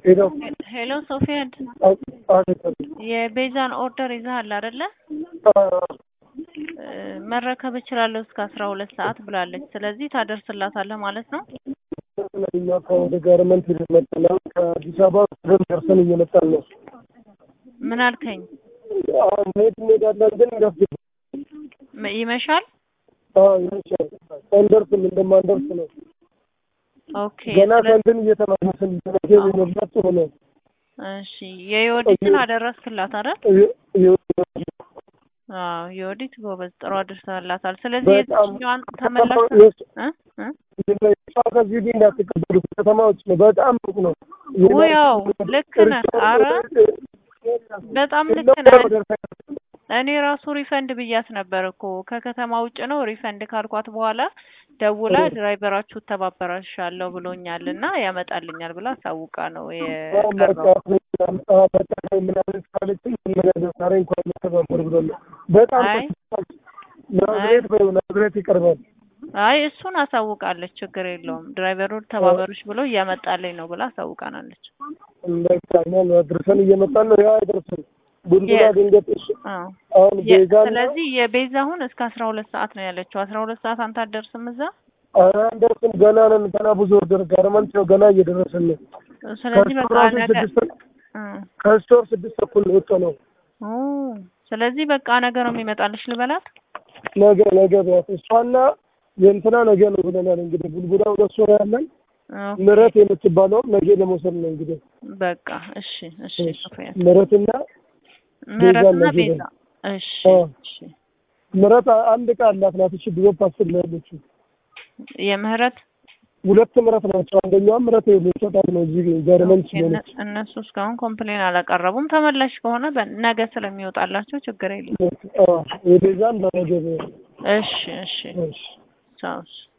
ሄሎ ሄሎ ሶፊያድ አቤት የቤዛን ኦርደር ይዘሃል አይደለ? መረከብ እችላለሁ እስከ አስራ ሁለት ሰዓት ብላለች። ስለዚህ ታደርስላታለህ ማለት ነው። እኛ ከወደ ጋርመንት መጠናል ከአዲስ አበባ ወደ ደርሰን እየመጣን ነው። ምን አልከኝ? አሁን መሄድ እንሄዳለን ግን ረፍ ም- ይመሻል። ይመሻል ሳንደርስም እንደማንደርስ ነው። ኦኬ ገና ስለ- ከንትን እየተመለስን እየመገብ መብላት ሆነ እሺ የዮዲትን አደረስክላት አይደል? አዎ የዮዲት ጎበዝ ጥሩ አድርሰላታል። ስለዚህ በጣም የትኛዋን ተመላሽ እ እ እሷ ከዚህ ዲ እንዳትቀበሉ ከተማዎች ነው። በጣም ሩቅ ነው። ውያው ልክ ነህ። አረ በጣም ልክ ነህ። እኔ ራሱ ሪፈንድ ብያት ነበር እኮ ከከተማ ውጭ ነው ሪፈንድ ካልኳት በኋላ ደውላ ድራይቨራችሁ ተባበራሻለሁ ብሎኛል እና ያመጣልኛል ብላ አሳውቃ ነው የቀረው። ምናምን ካለችኝ ዛሬ እንኳን መተባበር ብሎ በጣም አይ ናዝሬት በይው ናዝሬት ይቀርባል። አይ እሱን አሳውቃለች፣ ችግር የለውም ድራይቨሩ ተባበሩሽ ብሎ እያመጣልኝ ነው ብላ አሳውቃናለች። እንዳይታኛል አድርሰን እየመጣን ነው። ያ አይደርስም ቡልቡላ Yes. ድንገት እሺ አዎ አሁን የ- ቤዛ ስለዚህ የቤዛ አሁን እስከ አስራ ሁለት ሰዓት ነው ያለችው። አስራ ሁለት ሰዓት አንተ አትደርስም እዛ። ኧረ አንደርስም ገና ነን። ገና ብዙ ወርደር ጋርመንት ነው ገና እየደረስን ነው። ስለዚህ በቃ ከስቶር ራሱ ነገ ስድስት እ ከስቶር ስድስት ተኩል ነው የወጣ ነው። ኦ ስለዚህ በቃ ነገ ነው የሚመጣልሽ ልበላት። ነገ ነገ ቢያት እሷና የእንትና ነገ ነው ብለናል። እንግዲህ ቡልቡላ ሁለት ሰው ያለን ኦኬ፣ ምረት የምትባለውም ነገ ለመውሰድ ነው እንግዲህ በቃ እሺ፣ እሺ ሶፊያ ምረትና ምህረትና ነገ ቤዛ ነው። እሺ፣ አዎ። እሺ ምረት አንድ ዕቃ አላት ናት። እሺ ድሮፕ አስር ነው ያለችው። የምህረት ሁለት ምረት ናቸው። አንደኛዋ ምረት የሚሰጣት ነው እዚህ ጋርመንት እነ- ስለሆነች እነሱ እስካሁን ኮምፕሌን አላቀረቡም። ተመላሽ ከሆነ በ- ነገ ስለሚወጣላቸው ችግር የለም። አዎ፣ የቤዛን ለነገ ነው። እሺ፣ እሺ እሺ ቻው።